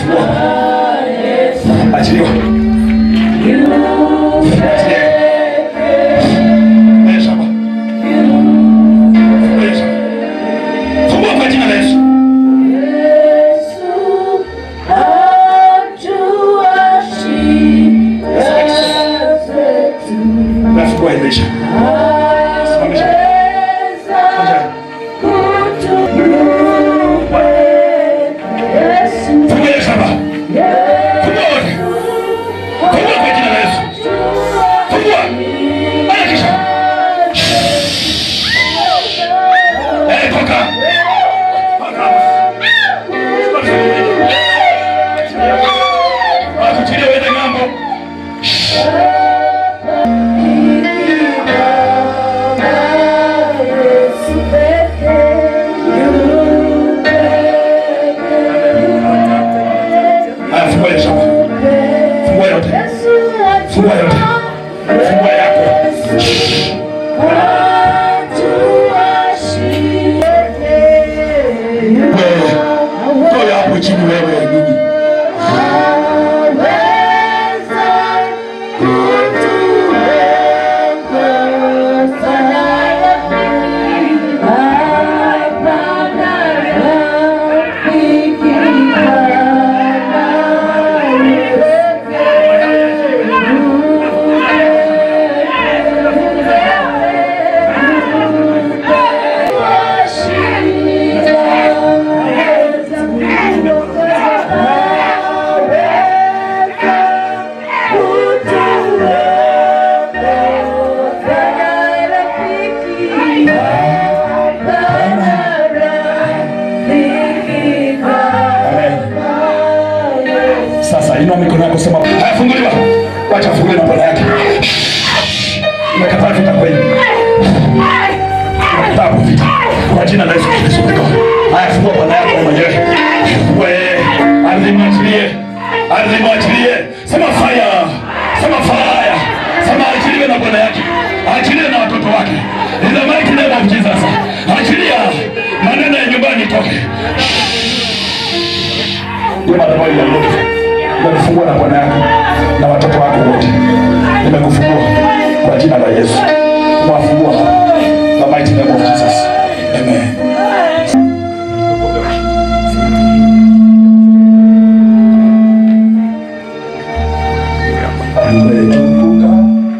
fungua achiliwa Achilia. Wewe shamba. Wewe shamba. Fungua kwa jina la Yesu. Nafungua imeisha. Simamisha. Simamisha. Fungua hiyo shamba. Fungua wote. Fungua kwa jina la Yesu. Fungua. Harakisha. Eh, toka. Toka. Akuchilie uende ng'ambo. Haya, fungua hiyo shamba. Fungua yote. Fungua yote. Fungua yako. Wewe. Toa hapo chini wewe nini? Sasa inua mikono yako sema, haya funguliwa. Wacha fungue na bwana yake. Nimekataa vita kwenu. Nimekataa vita. Kwa jina la Yesu Kristo. Haya fungua bwana yako mwenyewe. Wewe ardhi mwachilie. Ardhi mwachilie. Sema fire. Sema fire. Sema achiliwe na bwana yake. Achilie na watoto wake. In the mighty name of Jesus. Achilia maneno ya nyumbani toke. Ndio madhabahu ya Mungu. Nimekufungua na bwana yako na watoto wako wote. Nimekufungua kwa jina la Yesu. Mwafungua the mighty name of Jesus. Amen. Ametukuka.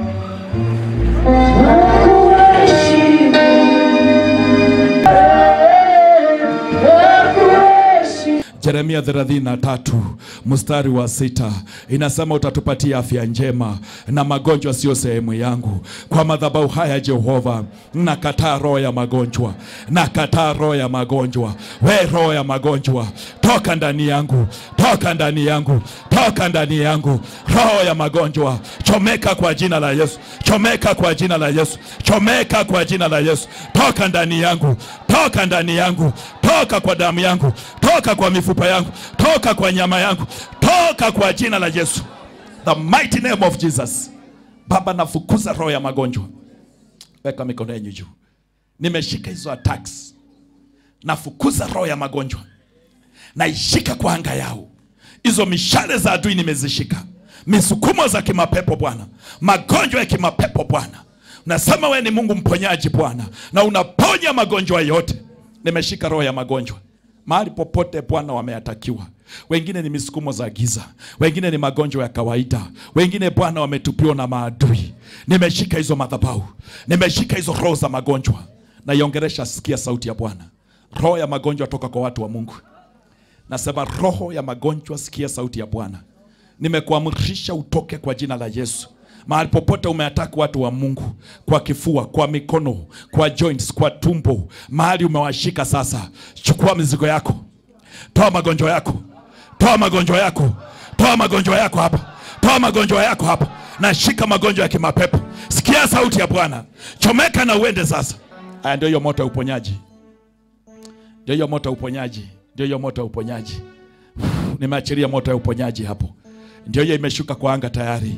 Yeremia 33 mstari wa sita inasema utatupatia afya njema na magonjwa sio sehemu yangu. Kwa madhabahu haya Jehova, nakataa roho ya magonjwa, nakataa roho ya magonjwa. We roho ya magonjwa, toka ndani yangu, toka ndani yangu, toka ndani yangu. Roho ya magonjwa, chomeka kwa jina la Yesu, chomeka kwa jina la Yesu, chomeka kwa jina la Yesu. Toka ndani yangu, toka ndani yangu, toka kwa damu yangu, toka kwa mifupa yangu, toka kwa nyama yangu, toka kwa jina la Yesu, the mighty name of Jesus. Baba, nafukuza roho ya magonjwa. Weka mikono yenu juu. Nimeshika hizo attacks, nafukuza roho ya magonjwa, naishika kwa anga yao. Hizo mishale za adui nimezishika, misukumo za kimapepo Bwana, magonjwa ya kimapepo Bwana. Unasema wewe ni Mungu mponyaji Bwana, na unaponya magonjwa yote. Nimeshika roho ya magonjwa mahali popote Bwana wameatakiwa. Wengine ni misukumo za giza, wengine ni magonjwa ya kawaida, wengine Bwana wametupiwa na maadui. Nimeshika hizo madhabahu, nimeshika hizo roho za magonjwa, naiongeresha. Sikia sauti ya Bwana. Roho ya magonjwa toka kwa watu wa Mungu. Nasema roho ya magonjwa, sikia sauti ya Bwana. Nimekuamrisha utoke kwa jina la Yesu. Mahali popote umeataka watu wa Mungu, kwa kifua, kwa mikono, kwa joints, kwa tumbo, mahali umewashika sasa, chukua mizigo yako, toa magonjwa yako, toa magonjwa yako, toa magonjwa yako hapa, toa magonjwa yako hapa. Nashika magonjwa ya kimapepo. Sikia sauti ya Bwana, chomeka na uende sasa. Haya, ndio hiyo moto ya uponyaji, ndio hiyo moto ya uponyaji, ndio hiyo moto ya uponyaji. Nimeachilia moto ya uponyaji hapo, ndio hiyo imeshuka kwa anga tayari.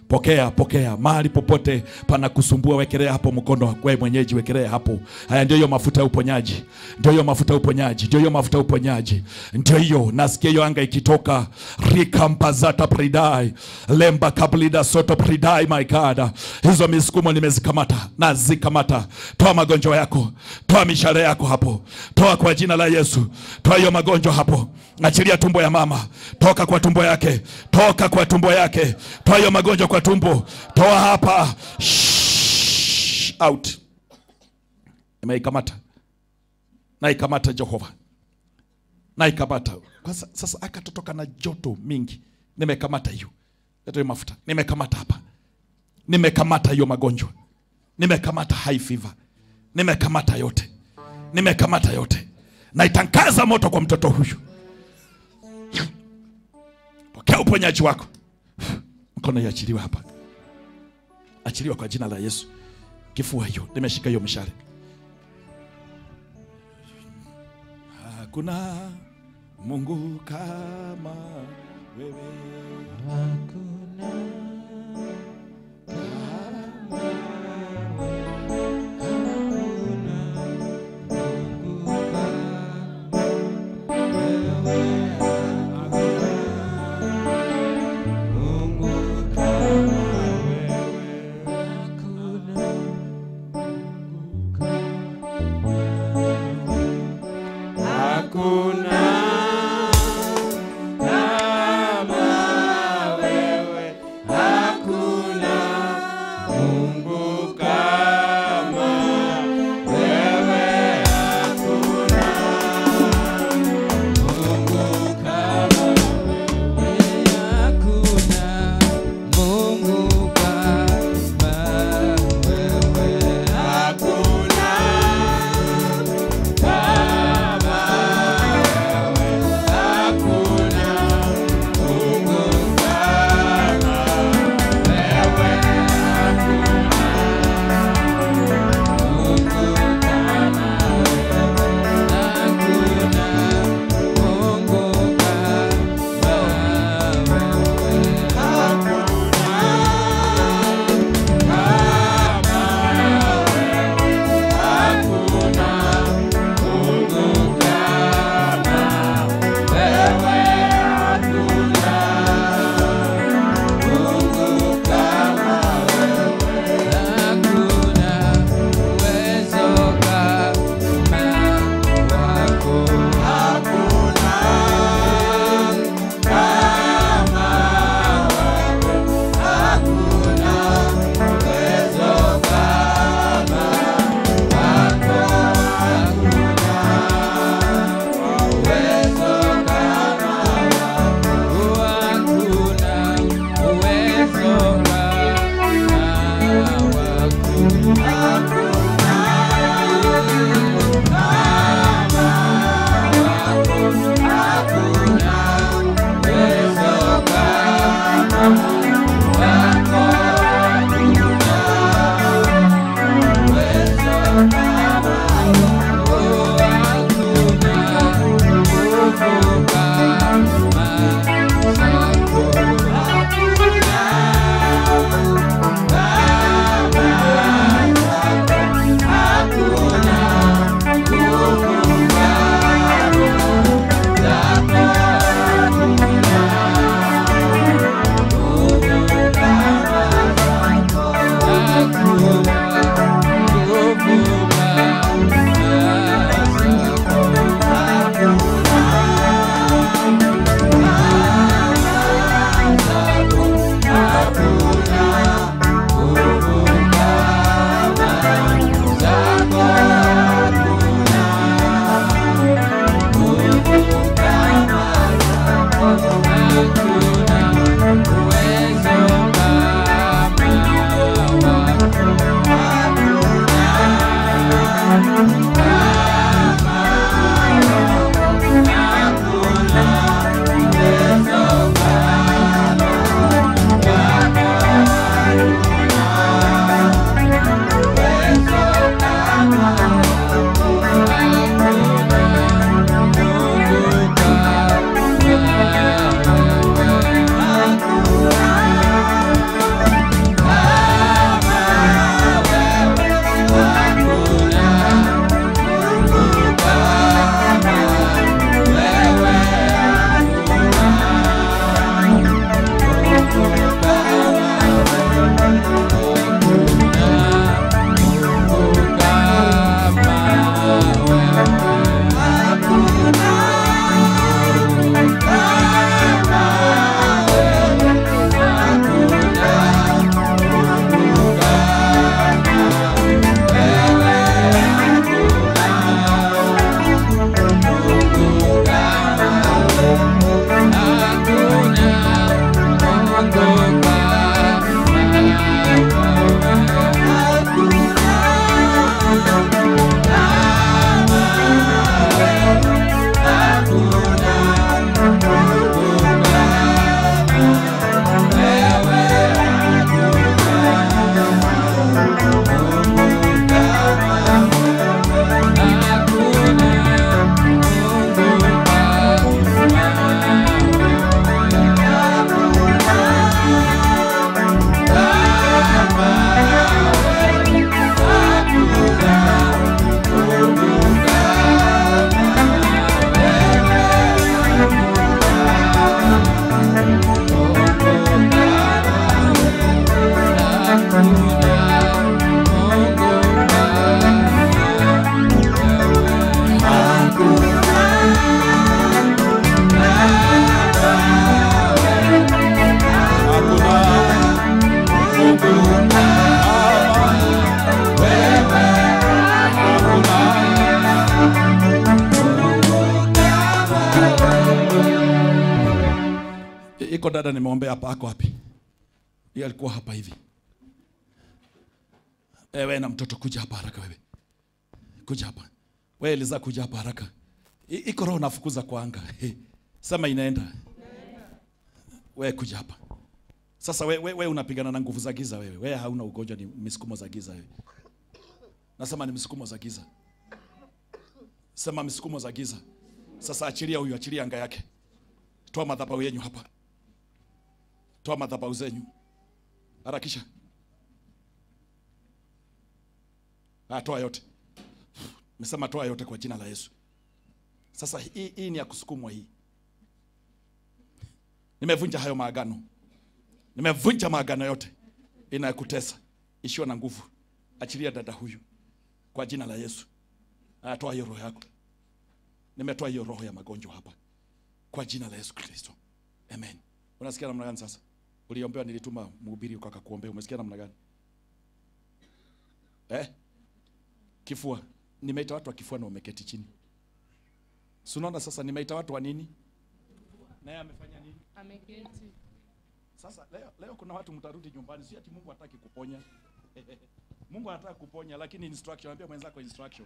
Pokea, pokea mahali popote pana kusumbua, wekelea hapo mkono. Wewe mwenyeji, wekelea hapo. Haya, ndio hiyo mafuta ya uponyaji, ndio hiyo mafuta ya uponyaji, ndio hiyo mafuta ya uponyaji, ndio hiyo. Nasikia hiyo anga ikitoka, rikampazata pridai lemba kablida soto pridai, my God, hizo misukumo nimezikamata, nazikamata. Toa magonjwa yako, toa mishale yako hapo, toa kwa jina la Yesu, toa hiyo magonjwa hapo, achilia tumbo ya mama, toka kwa tumbo yake, toka kwa tumbo yake, toa hiyo magonjwa kwa tumbo, toa hapa, Shh, out. Nimeikamata, naikamata Jehova, naikamata kwa sa- sasa. Akatotoka na joto mingi, nimekamata hiyo, leta hiyo mafuta, nimekamata hapa, nimekamata hiyo magonjwa, nimekamata high fever, nimekamata yote, nimekamata yote, naitangaza moto kwa mtoto huyu. Pokea uponyaji wako, mkono iachiliwe hapa, achiliwa kwa jina la Yesu. Kifua hiyo, nimeshika hiyo mshale. Hakuna Mungu kama wewe. Hakuna kama wewe, hakuna Mungu kama wewe, hakuna Mungu kama wewe, hakuna Mungu kama wewe, hakuna kama iko dada nimeombea hapa ako wapi yeye alikuwa hapa hivi ewe na mtoto kuja hapa haraka wewe kuja hapa wewe Eliza kuja hapa haraka I- iko roho nafukuza kwa anga He. sema inaenda wewe kuja hapa sasa wewe we, we unapigana na nguvu za giza wewe wewe hauna ugonjwa ni misukumo za giza wewe nasema ni misukumo za giza sema misukumo za giza sasa achilia huyu achilia anga yake toa madhabahu yenyu hapa toa madhabahu zenyu harakisha ah, toa yote mesema toa yote kwa jina la yesu sasa hii, hii ni ya kusukumwa hii nimevunja hayo maagano nimevunja maagano yote inayokutesa ishiwa na nguvu achilia dada huyu kwa jina la yesu Aya, toa hiyo roho yako nimetoa hiyo roho ya magonjwa hapa kwa jina la yesu kristo amen unasikia namna gani sasa uliombewa nilituma mhubiri ukakakuombea umesikia namna gani eh? kifua nimeita watu wa kifua na wameketi chini Si unaona sasa nimeita watu wa nini naye amefanya nini ameketi sasa leo, leo kuna watu mtarudi nyumbani, si ati Mungu hataki kuponya. Mungu anataka kuponya, lakini instruction, ambia mwenzako instruction.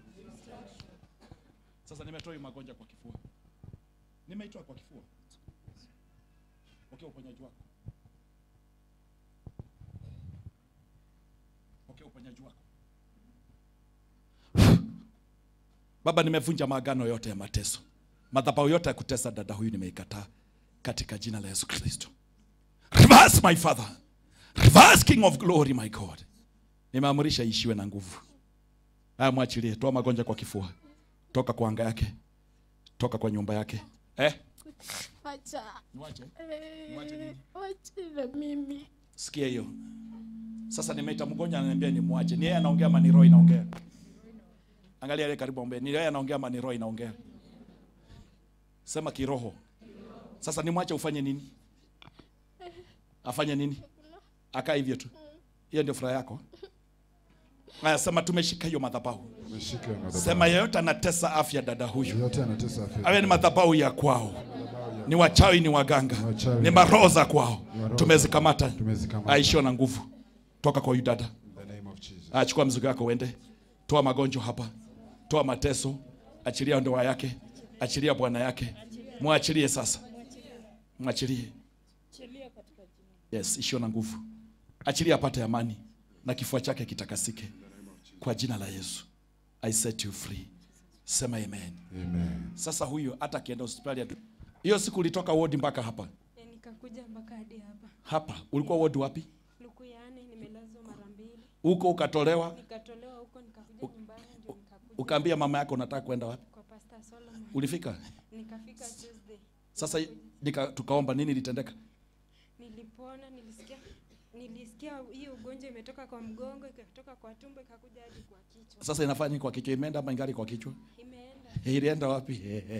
Sasa nimetoa hii magonjwa kwa kifua, nimeitoa kwa kifua. Pokea uponyaji wako, pokea uponyaji wako. Baba, nimevunja maagano yote ya mateso, madhabahu yote ya kutesa dada huyu nimeikataa katika jina la Yesu Kristo. Reverse my father. Reverse king of glory my God. Nimeamrisha ishiwe na nguvu. Haya mwachilie, toa magonjwa kwa kifua. Toka kwa anga yake. Toka kwa nyumba yake. Eh? acha Niwache. Eh, Mwache nini? wache na mimi Sikia hiyo. Sasa nimeita mgonjwa ananiambia nimwache. Ni yeye anaongea ama ni roho inaongea? Angalia yale karibu ombe. Ni yeye anaongea ama ni roho inaongea? Sema kiroho. Sasa nimwache ufanye nini? Afanye nini? Akaa hivyo tu. Hiyo ndio furaha yako. Haya, sema tumeshika hiyo madhabahu. Umeshika hiyo madhabahu. Sema yeyote anatesa afya dada huyu, yote anatesa afya. awe ni madhabahu ya kwao, ni wachawi, ni waganga, wachawi. ni maroho za kwao, maroho tumezikamata, Tumezikamata. aishiwa na nguvu. Toka kwa huyu dada, In the name of Jesus. achukua mzigo wako uende. Toa magonjwa hapa, toa mateso, achilia ndoa yake, achilia bwana yake, mwachilie sasa, mwachilie. Yes, ishiwa na nguvu, achilia apate amani na kifua chake kitakasike kwa jina la Yesu. I set you free. Sema amen. Amen. Sasa huyu hata akienda hospitali atu- hiyo siku ulitoka wodi mpaka hapa Ya nikakuja mpaka hadi hapa hapa, ulikuwa wodi wapi? Lukuyane, nimelazwa mara mbili, Huko ukatolewa, nikatolewa huko, nikakuja nyumbani, ndio nikakuja ukaambia mama yako unataka kwenda wapi? kwa Pastor Solomon. Ulifika Nikafika Tuesday, sasa, nika, tukaomba nini litendeka? nilipona, nilisikia nilisikia hii ugonjwa imetoka kwa mgongo, ikatoka kwa tumbo, ikakuja hadi kwa kichwa, Sasa inafanya nini kwa kichwa? Imeenda ama ingali kwa kichwa? imeenda Ilienda wapi?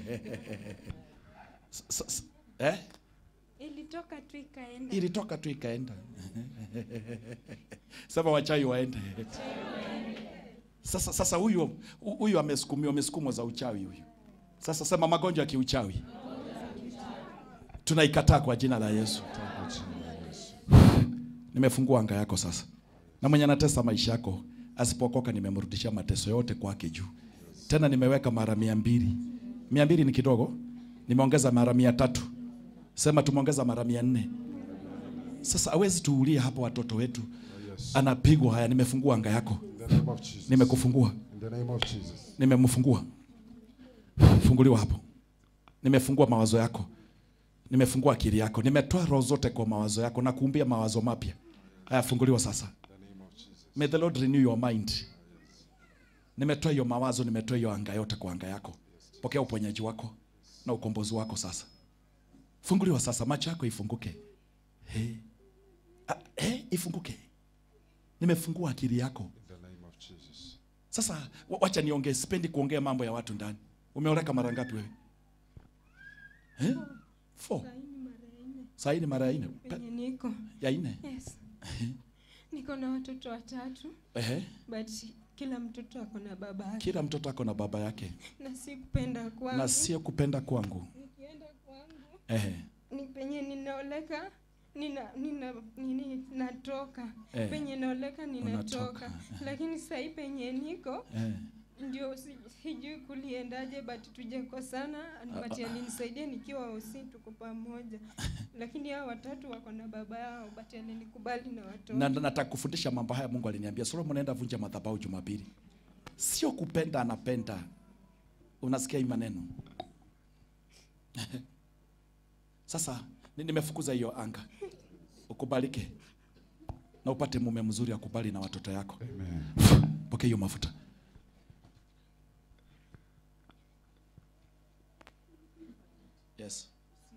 S- s- s- eh? ilitoka tu ikaenda. Ilitoka tu ikaenda. Sema wachawi waende. Sasa sasa huyu huyu amesukumiwa amesukumwa za uchawi huyu. Sasa sema magonjwa ya kiuchawi. Tunaikataa kwa jina la Yesu. Kwa jina la Yesu. Nimefungua anga yako sasa, na mwenye anatesa maisha yako asipokoka, nimemrudishia mateso yote kwake juu. Tena nimeweka mara mia mbili. Mia mbili ni kidogo, nimeongeza mara mia tatu. Sema tumeongeza mara mia nne. Sasa awezi tuulie hapo watoto wetu, Yes. anapigwa. Haya, nimefungua anga yako, In the name of Jesus. nimekufungua, In the name of Jesus. nimemfungua. Funguliwa hapo, nimefungua mawazo yako, nimefungua akili yako, nimetoa roho zote kwa mawazo yako na kuumbia mawazo mapya. Haya, funguliwa sasa. In the name of Jesus. May the Lord renew your mind. Nimetoa hiyo mawazo, nimetoa hiyo anga yote kwa anga yako. Pokea uponyaji wako na ukombozi wako sasa. Funguliwa sasa, macho yako ifunguke. He. Ah, he, ifunguke. Nimefungua akili yako. In the name of Jesus. Sasa wa- wacha niongee, sipendi kuongea mambo ya watu ndani. Umeoleka mara ngapi wewe? Eh? Four. Saini mara nne Saa hii ni mara ya nne. Pe- penye niko. Ya nne. Yes. Niko na watoto watatu Ehe. but kila mtoto ako na baba yake Kila mtoto ako na baba yake na si kupenda kwangu. na sio kupenda kwangu. Nikienda kwangu Ehe. ni penye ninaoleka nina nina nini natoka Eh. penye naoleka ninatoka Unatoka, lakini sahii penye niko eh. ndio si- sijui kuliendaje but tujakosana but alinisaidia nikiwa usi tuko pamoja lakini hao watatu wako na baba yao but alinikubali na watoto na na- nataka kufundisha mambo haya mungu aliniambia solomon enda vunja madhabahu jumapili sio kupenda anapenda unasikia hii maneno sasa ni- nimefukuza hiyo anga ukubalike na upate mume mzuri akubali na watoto yako pokea hiyo mafuta yes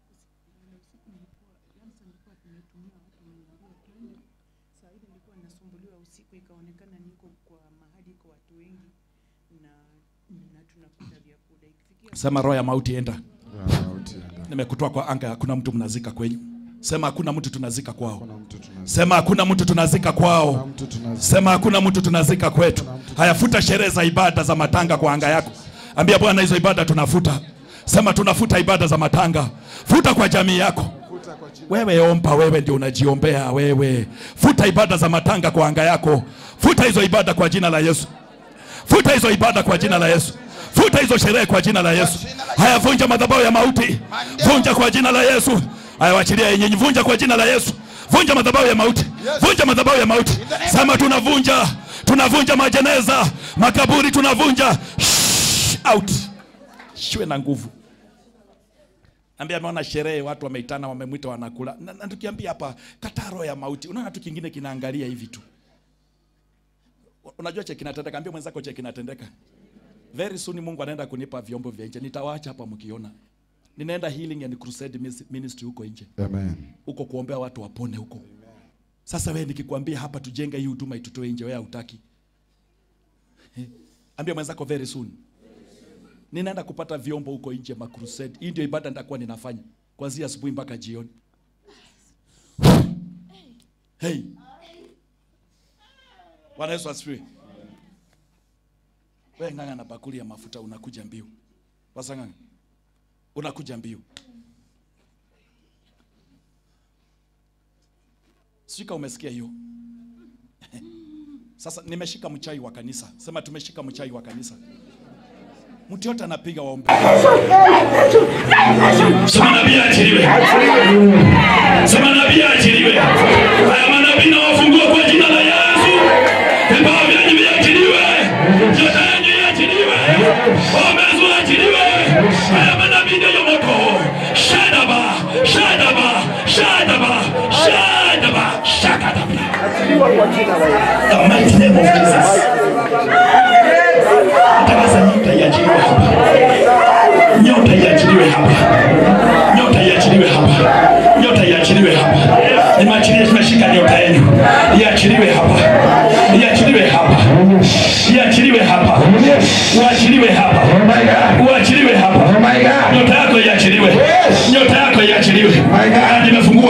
saa ile nilikuwa nasumbuliwa usiku ikaonekana niko kwa mahali iko watu wengi na na tunakula vyakula ikifikia sema roho ya mauti enda Roho ya mauti enda. nimekutoa kwa anga hakuna mtu mnazika kwenyu sema hakuna mtu tunazika kwao Kuna mtu tunazika. sema hakuna mtu tunazika Kuna kwao mtu tunazika. sema hakuna mtu tunazika kwetu hayafuta sherehe za ibada za matanga kwa anga yako ambia bwana hizo ibada tunafuta sema tunafuta ibada za matanga futa kwa jamii yako Futa kwa jina. wewe omba wewe ndio unajiombea wewe futa ibada za matanga kwa anga yako futa hizo ibada kwa jina la yesu futa hizo ibada kwa jina la yesu futa hizo sherehe kwa jina la yesu haya vunja madhabahu ya mauti vunja kwa jina la yesu haya wachilia yenyenyi vunja kwa jina la yesu vunja madhabahu ya mauti vunja madhabahu ya mauti sema tunavunja tunavunja majeneza makaburi tunavunja Shh, out shiwe na nguvu ambia ameona sherehe watu wameitana wamemwita wanakula na, na tukiambia hapa kataa roho ya mauti unaona tu kingine kinaangalia hivi tu unajua che kinatendeka ambia mwenzako che kinatendeka very soon mungu anaenda kunipa vyombo vya nje nitawaacha hapa mkiona ninaenda healing and crusade mis- ministry huko nje Amen. huko kuombea watu wapone huko sasa wewe nikikwambia hapa tujenge hii huduma itutoe nje wewe hautaki Eh, ambia mwenzako very soon ninaenda kupata vyombo huko nje ma crusade hii ndio ibada nitakuwa ninafanya kuanzia asubuhi mpaka jioni hey Bwana Yesu asifiwe. Wewe ng'ang'a na bakuli ya mafuta unakuja mbio. Wasa ng'ang'a. Unakuja mbio. Sika umesikia hiyo? Sasa nimeshika mchai wa kanisa. Sema tumeshika mchai wa kanisa. Mtu yote anapiga waombe. Sema nabii achiliwe. Sema nabii achiliwe. Haya manabii na wafungua kwa jina la Yesu. Vipawa vyanyu viachiliwe. Nyota yanyu iachiliwe. Ombezi waachiliwe. Haya manabii ndio moto. Shadaba, shadaba, shadaba, shadaba, shakadaba. The mighty name of Jesus. Tangaza nyota iachiliwe hapa. Nyota iachiliwe hapa. Nyota iachiliwe hapa. Nyota iachiliwe hapa. Nimeachilia tumeshika nyota yenu. Iachiliwe hapa. Iachiliwe hapa. Iachiliwe hapa. Uachiliwe hapa. Uachiliwe hapa. Nyota yako iachiliwe. Nyota yako iachiliwe. Ah, Nimefungua.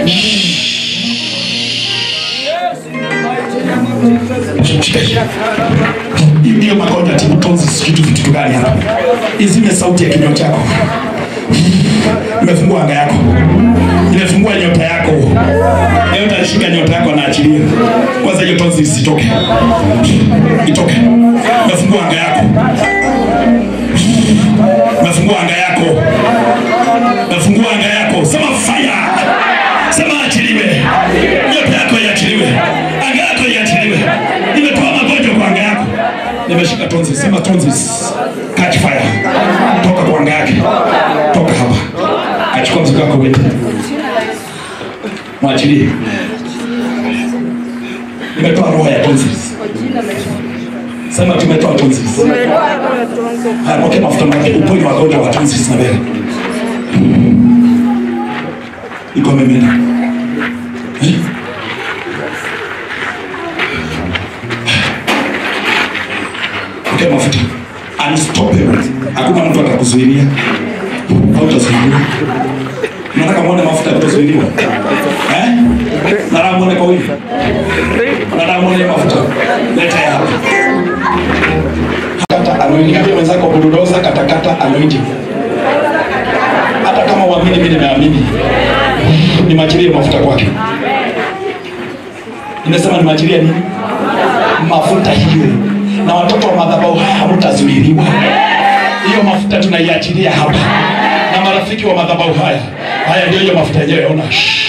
hiyo magonjwa tibutonzi sijui tu vitu gani hapa izime sauti ya kinywa chako imefungua anga yako imefungua nyota yako nyota alishika nyota yako anaachilia kwanza hiyo tonzi isitoke itoke imefungua anga yako imefungua anga yako imefungua anga yako sema fire sema achiliwe nyota yako iachiliwe anga yako iachiliwe nimetoa magonjwa kwa anga yako nimeshika tonzi sema tonzi catch fire toka kwa anga yake toka hapa achukua mzigo wako wende mwachilie nimetoa roho ya tonzi sema tumetoa tonzi haya pokea mafuta make uponye wagonjwa wa tonzi na mbele iko mimina Eh? pokea mafuta unstoppable hakuna mtu atakuzuilia hautazuiliwa nataka muone mafuta kutazuiliwa eh? nataka muone kwa wingi nataka muone mafuta leta ya hapa kata anointing ambia mwenzako bulldozer katakata anointing hata kama uamini mimi nimeamini nimaachilie mafuta kwake nimesema nimaachilie nini mafuta hiyo na watoto wa madhabahu haya hamtazuiliwa hiyo mafuta tunaiachilia hapa na marafiki wa madhabahu haya haya ndio hiyo mafuta yenyewe ona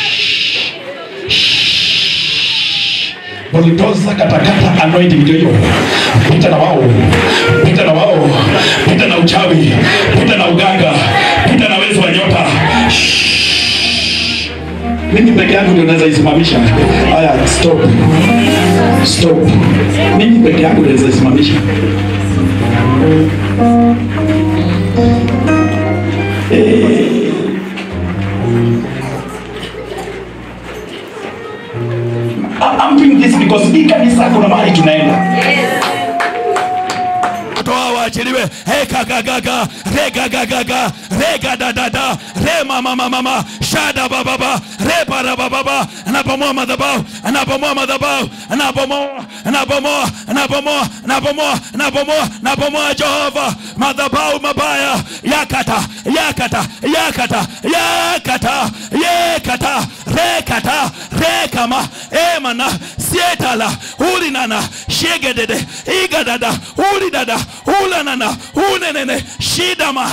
buldoza katakata anointing ndio hiyo pita na wao pita na wao pita na uchawi pita na uganga pita na wezi wa nyota mimi peke yangu ndio naweza isimamisha haya stop stop mimi peke yangu ndio naweza isimamisha I- I'm doing this because hii kanisa kuna mahali tunaenda toa waachiliwe hekagagaga regagagaga regadadada remamamamama shada bababa rebarabababa anapomoa madhabau anapomoa madhabau anapomoa anapomoa anapomoa anapomoa anapomoa anapomoa jehova madhabau mabaya yakata yakata yakata yakata yekata rekata rekama emana sietala ulinana shegedede igadada ulidada ulanana unenene shidama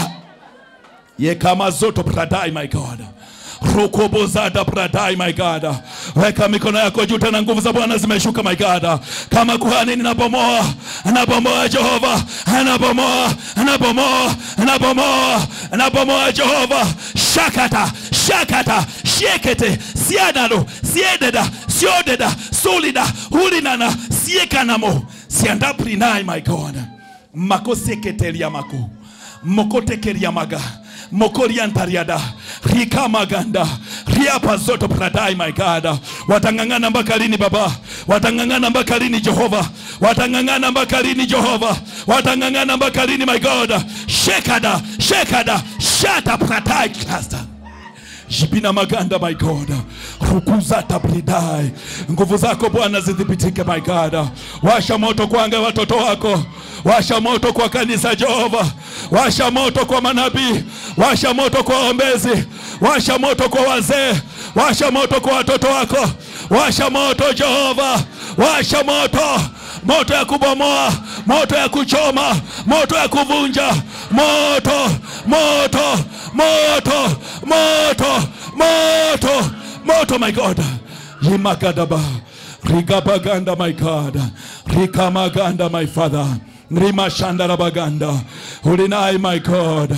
yekama zoto pradai my god rukubuzada pradai my god weka mikono yako juu tena nguvu za bwana zimeshuka my god kama kuhani ninabomoa nabomoa jehova nabomoa nabomoa nabomoa nabomoa jehova shakata shakata shekete siadado siededa siodeda sulida hulinana siekanamo siandaprinai my god makoseketelia mako mokotekeria maga mokoriantariada rikamaganda riapa zoto pradai my god watang'ang'ana mpaka lini baba watang'ang'ana mpaka lini jehova watang'ang'ana mpaka lini jehova watang'ang'ana mpaka lini my god shekada shekada shata pradai cluster jibina maganda my god rukuzata bridai nguvu zako bwana zidhibitike my god washa moto kwanga watoto wako washa moto kwa kanisa jehova washa moto kwa manabii washa moto kwa ombezi washa moto kwa wazee washa moto kwa watoto wako washa moto jehova washa moto moto ya kubomoa moto ya kuchoma moto ya kuvunja moto moto moto moto moto moto my god limagadaba rigabaganda my god rikamaganda my father rimashandarabaganda ulinai my god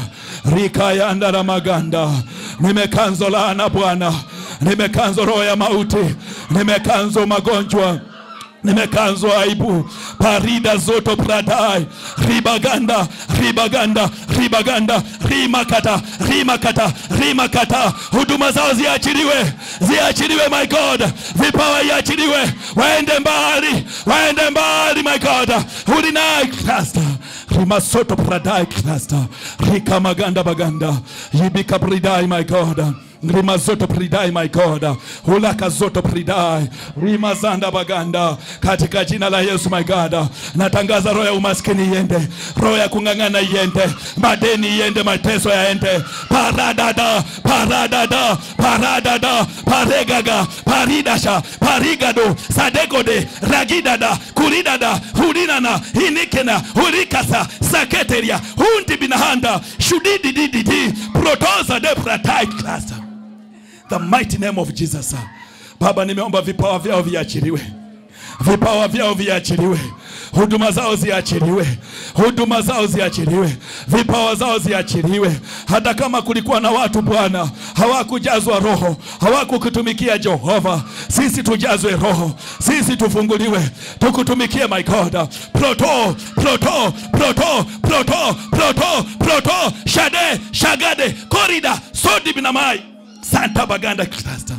rikayandaramaganda nimekanzo laana bwana nimekanzo roho ya mauti nimekanzo magonjwa nimekanzwa aibu parida zoto pradai ribaganda ribaganda ribaganda rimakata rimakata rimakata huduma zao ziachiliwe ziachiliwe my god vipawa iachiliwe waende mbali waende mbali my god ulinai cluster rimasoto pradai cluster rikamaganda baganda yibika pridai my god rima zoto pridai my god hulaka zoto pridai rima zanda baganda katika jina la yesu my god natangaza roho ya umaskini iende roho ya kung'ang'ana iende madeni iende mateso yaende paradada paradada paradada paregaga paridasha parigado sadegode ragidada kuridada hurinana inikena hurikasa saketeria hundibinahanda shudididididi protosa de pratai cluster the mighty name of Jesus. Baba, nimeomba vipawa vyao viachiliwe, vipawa vyao viachiliwe, huduma zao ziachiliwe, huduma zao ziachiliwe, vipawa zao ziachiliwe. Hata kama kulikuwa na watu Bwana hawakujazwa Roho, hawakukutumikia Jehova, sisi tujazwe Roho, sisi tufunguliwe, tukutumikie my God. Proto, proto, proto, proto, proto, proto, shade, shagade, korida, sodi binamai santa baganda cluster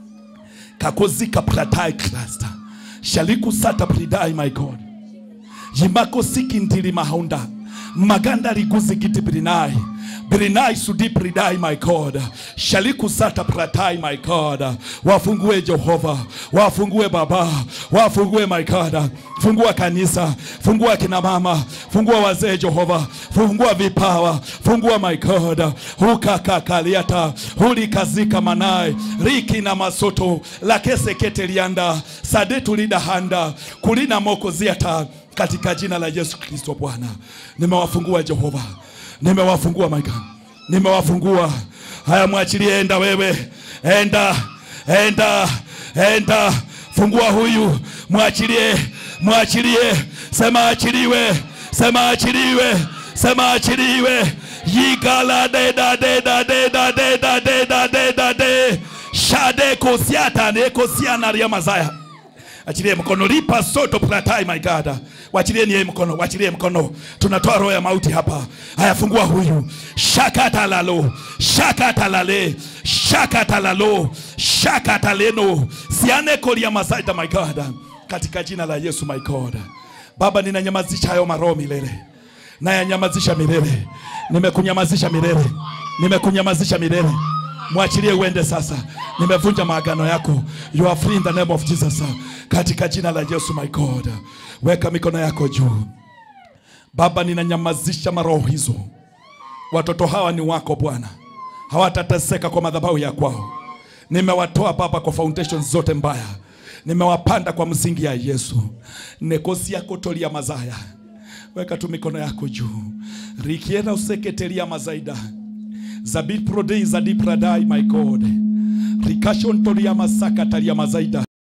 kakozika pratai cluster shaliku sata pridai my god yimako siki ndili mahaunda maganda liguzikiti prinai Birinai sudipri dai my God. Shaliku sata pratai my God. Wafungue Jehova. Wafungue Baba. Wafungue my God. Fungua kanisa. Fungua kina mama. Fungua wazee Jehova. Fungua vipawa. Fungua my God. Hukakakaliata. Hulikazika manai. Riki na masoto. Lakese ketelianda. Sadetu lidahanda. Kulina moko ziata. Katika jina la Yesu Kristo Bwana. Nimewafungua Jehova nimewafungua my God, nimewafungua. Haya, mwachilie, enda wewe, enda, enda, enda, fungua huyu, mwachilie, mwachilie, sema achiliwe, sema achiliwe, sema achiliwe. Yigala deda deda deda deda deda deda de shade kosiata ne kosiana ria mazaya achilie mkono lipa soto pratai my God wachilieni yeye mkono wachilie mkono tunatoa roho ya mauti hapa haya fungua huyu shakatalalo shakatalale shakatalalo shakataleno siane kolia masaita my God katika jina la Yesu my God Baba ninanyamazisha hayo maroho milele nayanyamazisha milele nimekunyamazisha milele nimekunyamazisha milele mwachilie uende sasa. Nimevunja maagano yako. You are free in the name of Jesus. Katika jina la Yesu my God. Weka mikono yako juu. Baba, ninanyamazisha maroho hizo. Watoto hawa ni wako Bwana, hawatateseka kwa madhabahu ya kwao. Nimewatoa Baba kwa foundation zote mbaya, nimewapanda kwa msingi ya Yesu. nekosi yako tolia mazaya. Weka tu mikono yako juu. rikienda useketelia mazaida zabit prodei zadipradai my God rikashon tolia masaka talia mazaida